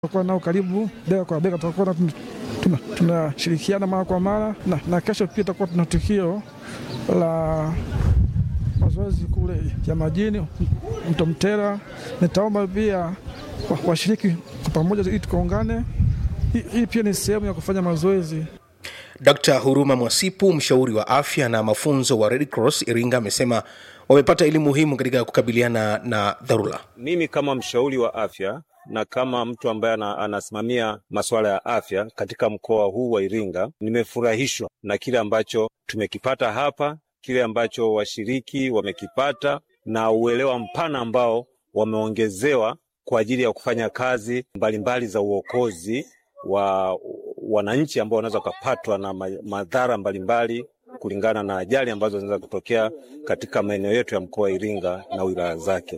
tutakuwa nao karibu bega kwa bega, tutakuwa tunashirikiana tuna mara kwa mara na, na kesho pia tutakuwa tuna tukio la mazoezi kule ya majini mto Mtera. Nitaomba pia washiriki kwa pamoja ili tukaungane. Hii pia ni sehemu ya kufanya mazoezi. Dkt. Huruma Mwasipu, mshauri wa afya na mafunzo wa Red Cross Iringa, amesema wamepata elimu muhimu katika kukabiliana na dharura. Mimi kama mshauri wa afya na kama mtu ambaye anasimamia masuala ya afya katika mkoa huu wa Iringa, nimefurahishwa na kile ambacho tumekipata hapa, kile ambacho washiriki wamekipata na uelewa mpana ambao wameongezewa kwa ajili ya kufanya kazi mbalimbali mbali za uokozi wa wananchi ambao wanaweza kupatwa na madhara mbalimbali kulingana na ajali ambazo zinaweza kutokea katika maeneo yetu ya mkoa wa Iringa na wilaya zake.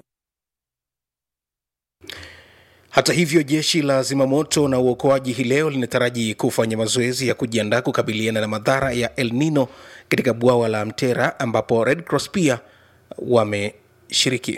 Hata hivyo, jeshi la zimamoto na uokoaji hii leo linataraji kufanya mazoezi ya kujiandaa kukabiliana na madhara ya El Nino katika bwawa la Mtera ambapo Red Cross pia wameshiriki.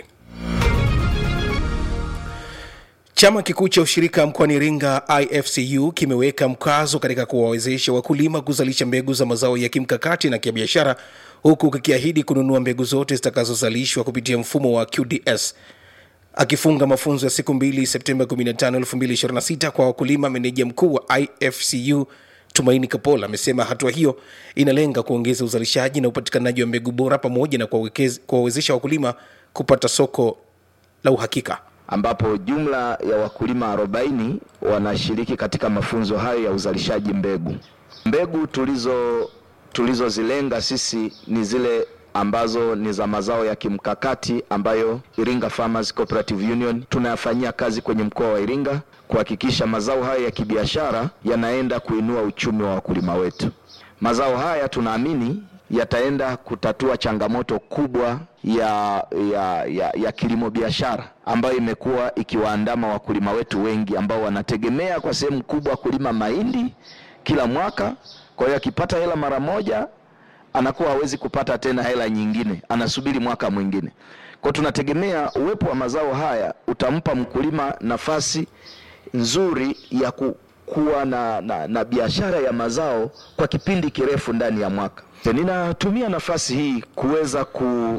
Chama kikuu cha ushirika mkoani Iringa IFCU kimeweka mkazo katika kuwawezesha wakulima kuzalisha mbegu za mazao ya kimkakati na kibiashara, huku kikiahidi kununua mbegu zote zitakazozalishwa kupitia mfumo wa QDS. Akifunga mafunzo ya siku mbili Septemba 15, 2026 kwa wakulima, meneja mkuu wa IFCU Tumaini Kapola amesema hatua hiyo inalenga kuongeza uzalishaji na upatikanaji wa mbegu bora pamoja na kuwawezesha wakulima kupata soko la uhakika ambapo jumla ya wakulima 40 wanashiriki katika mafunzo hayo ya uzalishaji mbegu. Mbegu tulizo tulizozilenga sisi ni zile ambazo ni za mazao ya kimkakati ambayo Iringa Farmers Cooperative Union tunayafanyia kazi kwenye mkoa wa Iringa kuhakikisha mazao haya ya kibiashara yanaenda kuinua uchumi wa wakulima wetu. Mazao haya tunaamini yataenda kutatua changamoto kubwa ya, ya, ya, ya kilimo biashara ambayo imekuwa ikiwaandama wakulima wetu wengi ambao wanategemea kwa sehemu kubwa kulima mahindi kila mwaka. Kwa hiyo akipata hela mara moja anakuwa hawezi kupata tena hela nyingine, anasubiri mwaka mwingine. Kwa tunategemea uwepo wa mazao haya utampa mkulima nafasi nzuri ya ku, kuwa na, na, na biashara ya mazao kwa kipindi kirefu ndani ya mwaka. Ninatumia nafasi hii kuweza ku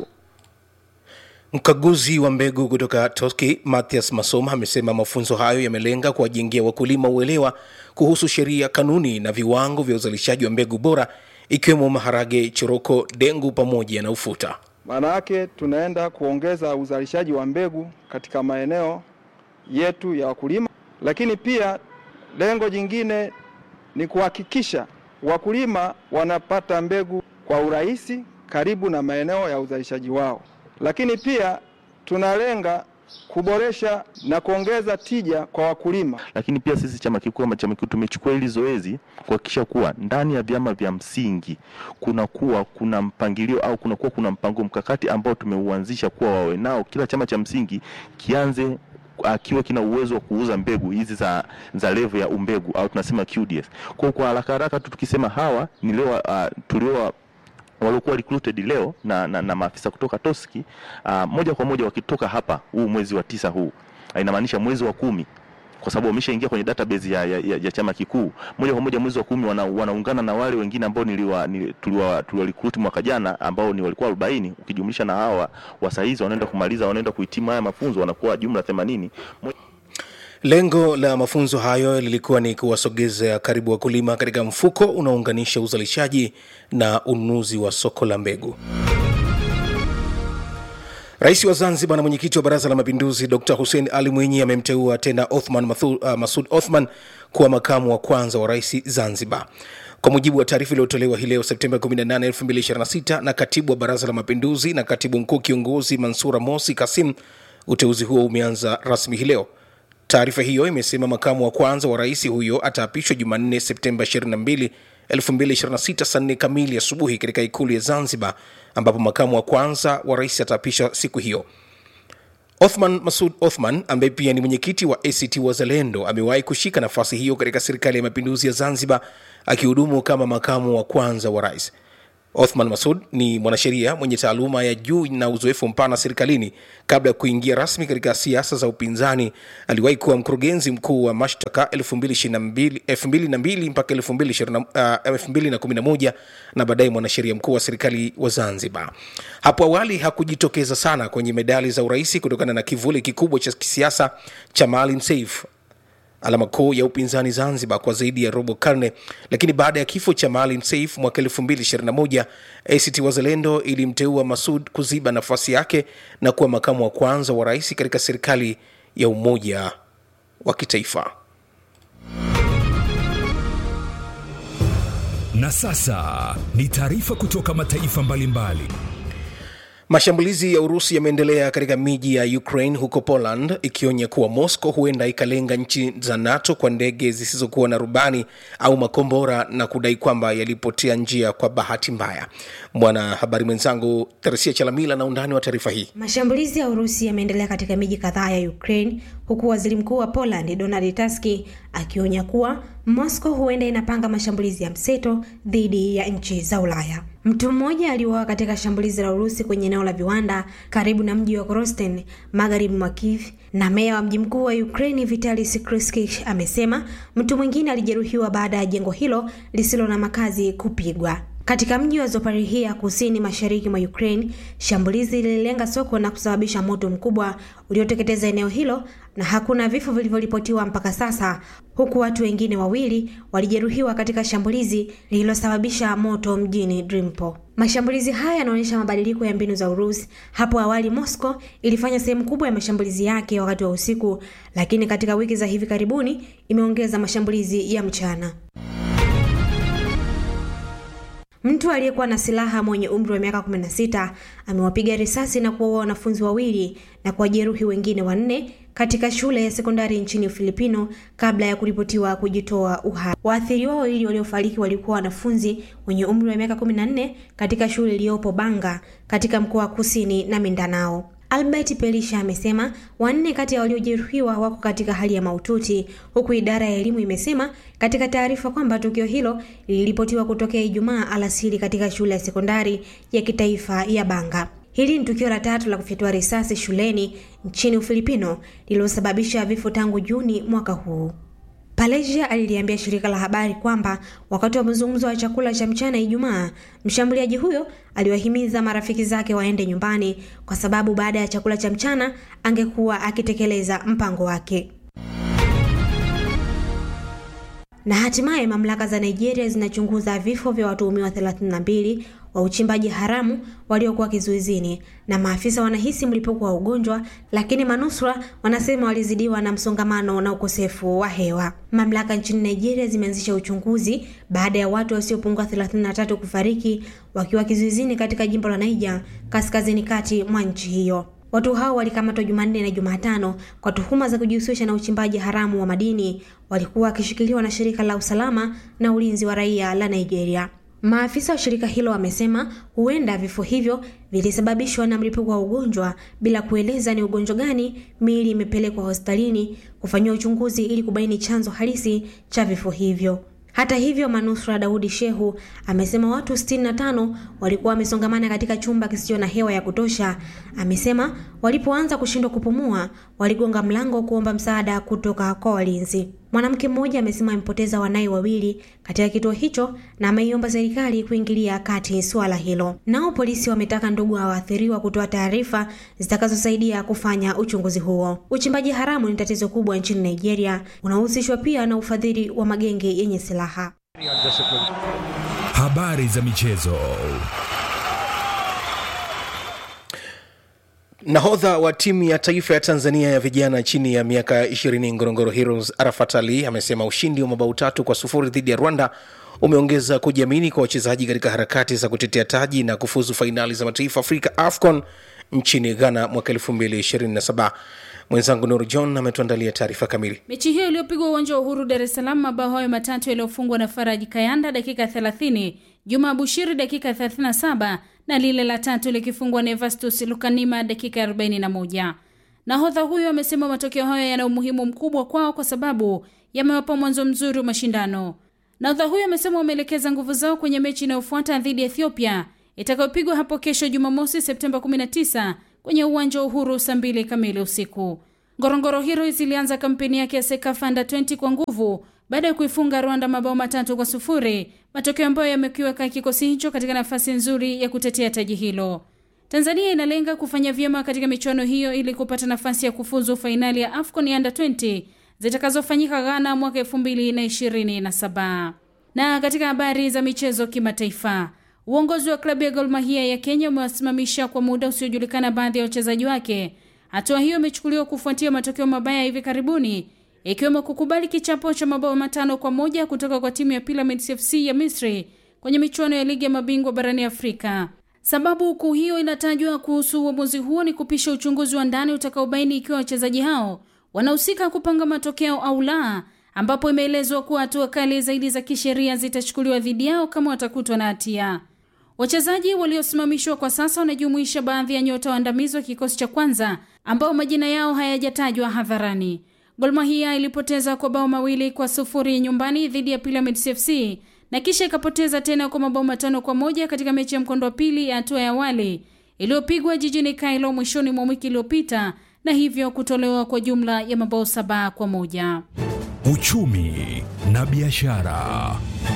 Mkaguzi wa mbegu kutoka Toski Mathias Masoma amesema mafunzo hayo yamelenga kuwajengea wakulima uelewa kuhusu sheria, kanuni na viwango vya uzalishaji wa mbegu bora ikiwemo maharage, choroko, dengu pamoja na ufuta. Maana yake tunaenda kuongeza uzalishaji wa mbegu katika maeneo yetu ya wakulima, lakini pia lengo jingine ni kuhakikisha wakulima wanapata mbegu kwa urahisi karibu na maeneo ya uzalishaji wao, lakini pia tunalenga kuboresha na kuongeza tija kwa wakulima. Lakini pia sisi chama kikuu kama chama kikuu tumechukua hili zoezi kuhakikisha kuwa ndani ya vyama vya msingi kunakuwa kuna mpangilio au kunakuwa kuna mpango mkakati ambao tumeuanzisha kuwa wawe nao, kila chama cha msingi kianze akiwa kina uwezo wa kuuza mbegu hizi za, za level ya umbegu au tunasema QDS. Kwa kwa haraka haraka tu tukisema hawa ni leo uh, tulio waliokuwa recruited leo na, na, na maafisa kutoka Toski uh, moja kwa moja wakitoka hapa huu mwezi wa tisa huu uh, inamaanisha mwezi wa kumi kwa sababu wameshaingia kwenye database ya, ya, ya, ya chama kikuu moja kwa moja mwezi wa kumi wana, wanaungana na wale wengine ambao niliwa, nili, tuliwa, tuliwa recruit mwaka jana ambao ni walikuwa 40 ukijumlisha na hawa wasaizi wanaenda kumaliza wanaenda kuhitimu haya mafunzo wanakuwa jumla 80 Lengo la mafunzo hayo lilikuwa ni kuwasogeza karibu wakulima katika mfuko unaounganisha uzalishaji na ununuzi wa soko la mbegu. Rais wa Zanzibar na mwenyekiti wa Baraza la Mapinduzi Dr Hussein Ali Mwinyi amemteua tena Othman Mathu, uh, Masud Othman kuwa makamu wa kwanza wa rais Zanzibar. Kwa mujibu wa taarifa iliyotolewa hii leo Septemba 18, 2026 na katibu wa Baraza la Mapinduzi na katibu mkuu kiongozi Mansura Mosi Kasim, uteuzi huo umeanza rasmi hii leo. Taarifa hiyo imesema makamu wa kwanza wa rais huyo ataapishwa Jumanne Septemba 22, 2026 saa 4 kamili asubuhi katika ikulu ya Zanzibar, ambapo makamu wa kwanza wa rais ataapishwa siku hiyo. Othman Masud Othman ambaye pia ni mwenyekiti wa ACT Wazalendo amewahi kushika nafasi hiyo katika serikali ya mapinduzi ya Zanzibar akihudumu kama makamu wa kwanza wa rais. Othman Masud ni mwanasheria mwenye taaluma ya juu na uzoefu mpana serikalini. Kabla ya kuingia rasmi katika siasa za upinzani, aliwahi kuwa mkurugenzi mkuu wa mashtaka 2022 2002 mpaka 2020, uh, 2011 na baadaye mwanasheria mkuu wa serikali wa Zanzibar. Hapo awali hakujitokeza sana kwenye medali za urais kutokana na kivuli kikubwa cha kisiasa cha Maalim Seif alama kuu ya upinzani Zanzibar kwa zaidi ya robo karne, lakini baada ya kifo cha Maalim Seif mwaka 2021 ACT Wazalendo ilimteua Masud kuziba nafasi yake na kuwa makamu wa kwanza wa rais katika serikali ya umoja wa kitaifa. Na sasa ni taarifa kutoka mataifa mbalimbali. Mashambulizi ya Urusi yameendelea katika miji ya Ukraine huko Poland, ikionya kuwa Moscow huenda ikalenga nchi za NATO kwa ndege zisizokuwa na rubani au makombora na kudai kwamba yalipotea njia kwa bahati mbaya. Mwanahabari mwenzangu Teresia Chalamila na undani wa taarifa hii. Mashambulizi ya Urusi yameendelea katika miji kadhaa ya Ukraine, huku waziri mkuu wa Poland Donald Tusk akionya kuwa Moscow huenda inapanga mashambulizi ya mseto dhidi ya nchi za Ulaya. Mtu mmoja aliuawa katika shambulizi la Urusi kwenye eneo la viwanda karibu na mji wa Krosten magharibi mwa Kiev, na meya wa mji mkuu wa Ukraine Vitali Sikorski amesema mtu mwingine alijeruhiwa baada ya jengo hilo lisilo na makazi kupigwa. Katika mji wa Zaporizhia kusini mashariki mwa Ukraine, shambulizi lililenga soko na kusababisha moto mkubwa ulioteketeza eneo hilo na hakuna vifo vilivyoripotiwa mpaka sasa, huku watu wengine wawili walijeruhiwa katika shambulizi lililosababisha moto mjini Dnipro. Mashambulizi haya yanaonyesha mabadiliko ya mbinu za Urusi. Hapo awali Moscow ilifanya sehemu kubwa ya mashambulizi yake wakati wa usiku, lakini katika wiki za hivi karibuni imeongeza mashambulizi ya mchana. Mtu aliyekuwa na silaha mwenye umri wa miaka 16 amewapiga risasi na kuwaua wanafunzi wawili na kuwajeruhi wengine wanne katika shule ya sekondari nchini Ufilipino kabla ya kuripotiwa kujitoa uhai. Waathiriwa wawili waliofariki walikuwa wanafunzi wenye umri wa miaka 14 katika shule iliyopo Banga katika mkoa wa Kusini na Mindanao. Albert Pelisha amesema wanne kati ya waliojeruhiwa wako katika hali ya mahututi, huku idara ya elimu imesema katika taarifa kwamba tukio hilo liliripotiwa kutokea Ijumaa alasiri katika shule ya sekondari ya kitaifa ya Banga. Hili ni tukio la tatu la kufyatua risasi shuleni nchini Ufilipino lililosababisha vifo tangu Juni mwaka huu. Palesia aliliambia shirika la habari kwamba wakati wa mazungumzo wa chakula cha mchana Ijumaa, mshambuliaji huyo aliwahimiza marafiki zake waende nyumbani kwa sababu baada ya chakula cha mchana angekuwa akitekeleza mpango wake. Na hatimaye mamlaka za Nigeria zinachunguza vifo vya watuhumiwa 32 wa uchimbaji haramu waliokuwa kizuizini, na maafisa wanahisi mlipuko wa ugonjwa, lakini manusura wanasema walizidiwa na msongamano na ukosefu wa hewa. Mamlaka nchini Nigeria zimeanzisha uchunguzi baada ya watu wasiopungua 33 kufariki wakiwa kizuizini katika jimbo la Niger, kaskazini kati mwa nchi hiyo. Watu hao walikamatwa Jumanne na Jumatano kwa tuhuma za kujihusisha na uchimbaji haramu wa madini. Walikuwa wakishikiliwa na shirika la usalama na ulinzi wa raia la Nigeria. Maafisa wa shirika hilo wamesema huenda vifo hivyo vilisababishwa na mlipuko wa ugonjwa bila kueleza ni ugonjwa gani. Miili imepelekwa hospitalini kufanyiwa uchunguzi ili kubaini chanzo halisi cha vifo hivyo. Hata hivyo, manusura Daudi Shehu amesema watu 65 walikuwa wamesongamana katika chumba kisicho na hewa ya kutosha. Amesema walipoanza kushindwa kupumua, waligonga mlango kuomba msaada kutoka kwa walinzi. Mwanamke mmoja amesema amepoteza wanaye wawili katika kituo hicho na ameiomba serikali kuingilia kati suala hilo. Nao polisi wametaka ndugu wa waathiriwa kutoa taarifa zitakazosaidia kufanya uchunguzi huo. Uchimbaji haramu ni tatizo kubwa nchini Nigeria, unahusishwa pia na ufadhili wa magenge yenye silaha. Habari za michezo. Nahodha wa timu ya taifa ya Tanzania ya vijana chini ya miaka 20 Ngorongoro Heroes Arafat Ali amesema ushindi wa mabao tatu kwa sufuri dhidi ya Rwanda umeongeza kujiamini kwa wachezaji katika harakati za kutetea taji na kufuzu fainali za mataifa Afrika AFCON nchini Ghana mwaka 2027. Mwenzangu Nur John ametuandalia taarifa kamili. Mechi hiyo iliyopigwa uwanja wa Uhuru Dar es Salaam, mabao hayo matatu yaliyofungwa na Faraji Kayanda dakika 30, Juma Bushiri dakika 37 na lile la tatu likifungwa na Evastus Lukanima dakika 41. Nahodha huyo amesema matokeo hayo yana umuhimu mkubwa kwao kwa sababu yamewapa mwanzo mzuri wa mashindano. Nahodha huyo amesema wameelekeza nguvu zao kwenye mechi inayofuata dhidi ya Ethiopia itakayopigwa hapo kesho Jumamosi Septemba 19 kwenye uwanja wa Uhuru saa mbili kamili usiku. Ngorongoro Heroes zilianza kampeni yake ya Sekafa Under 20 kwa nguvu baada ya kuifunga Rwanda mabao matatu kwa sufuri, matokeo ambayo yamekiweka kikosi hicho katika nafasi nzuri ya kutetea taji hilo. Tanzania inalenga kufanya vyema katika michuano hiyo ili kupata nafasi ya kufuzu fainali ya AFCON Under 20 zitakazofanyika Ghana mwaka 2027. Na katika habari za michezo kimataifa, uongozi wa klabu ya Gor Mahia ya Kenya umewasimamisha kwa muda usiojulikana baadhi ya wachezaji wake. Hatua hiyo imechukuliwa kufuatia matokeo mabaya hivi karibuni, ikiwemo kukubali kichapo cha mabao matano kwa moja kutoka kwa timu ya Pyramids FC ya Misri kwenye michuano ya ligi ya mabingwa barani Afrika. Sababu kuu hiyo inatajwa kuhusu uamuzi huo ni kupisha uchunguzi wa ndani utakaobaini ikiwa wachezaji hao wanahusika kupanga matokeo au la, ambapo imeelezwa kuwa hatua kali zaidi za kisheria zitachukuliwa dhidi yao kama watakutwa na hatia. Wachezaji waliosimamishwa kwa sasa wanajumuisha baadhi ya nyota waandamizi wa kikosi cha kwanza ambao majina yao hayajatajwa hadharani. Gor Mahia ilipoteza kwa bao mawili kwa sufuri nyumbani dhidi ya Pyramids FC na kisha ikapoteza tena kwa mabao matano kwa moja katika mechi ya mkondo wa pili ya hatua ya awali iliyopigwa jijini Kailo mwishoni mwa wiki iliyopita na hivyo kutolewa kwa jumla ya mabao saba kwa moja. Uchumi na biashara.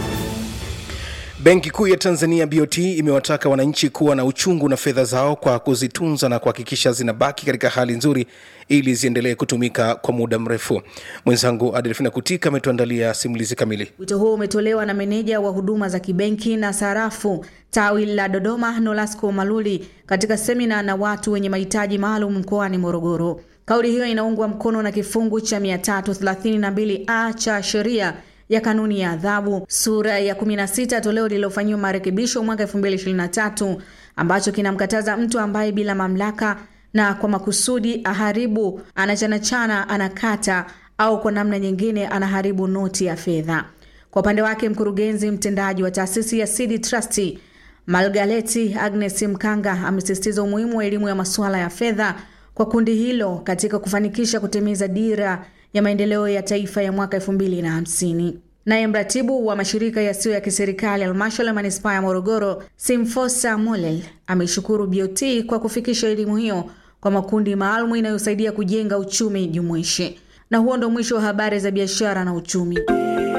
Benki Kuu ya Tanzania BOT imewataka wananchi kuwa na uchungu na fedha zao kwa kuzitunza na kuhakikisha zinabaki katika hali nzuri ili ziendelee kutumika kwa muda mrefu. Mwenzangu Adelfina Kutika ametuandalia simulizi kamili. Wito huo umetolewa na meneja wa huduma za kibenki na sarafu tawi la Dodoma, Nolasco Maluli, katika semina na watu wenye mahitaji maalum mkoani Morogoro. Kauli hiyo inaungwa mkono na kifungu cha 332a cha sheria ya kanuni ya adhabu sura ya 16 toleo lililofanyiwa marekebisho mwaka 2023 ambacho kinamkataza mtu ambaye bila mamlaka na kwa makusudi aharibu, anachanachana, anakata au kwa namna nyingine anaharibu noti ya fedha. Kwa upande wake, mkurugenzi mtendaji wa taasisi ya Seed Trust Malgaleti Agnes Mkanga amesisitiza umuhimu wa elimu ya masuala ya fedha kwa kundi hilo katika kufanikisha kutimiza dira ya maendeleo ya taifa ya mwaka 2050. Naye mratibu wa mashirika yasiyo ya kiserikali halmashauri ya manispaa ya Morogoro, Simfosa Molel, ameishukuru BOT kwa kufikisha elimu hiyo kwa makundi maalum inayosaidia kujenga uchumi jumuishi. Na huo ndo mwisho wa habari za biashara na uchumi.